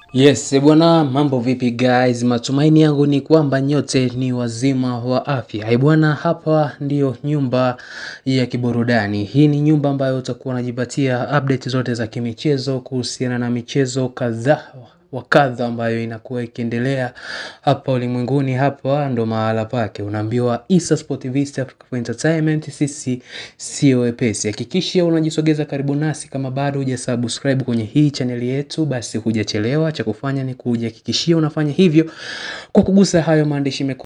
Yes, bwana mambo vipi guys? Matumaini yangu ni kwamba nyote ni wazima wa afya. Eh bwana, hapa ndiyo nyumba ya kiburudani. Hii ni nyumba ambayo utakuwa unajipatia update zote za kimichezo kuhusiana na michezo kadhaa wa kadha ambayo inakuwa ikiendelea hapa ulimwenguni. Hapa ndo mahala pake, unaambiwa Issa Sport Vista Africa for Entertainment, sisi sio wepesi. Hakikisha unajisogeza karibu nasi, kama bado hujasubscribe kwenye hii chaneli yetu, basi hujachelewa. Cha kufanya ni kujihakikishia unafanya hivyo kwa kugusa hayo maandishi mekundu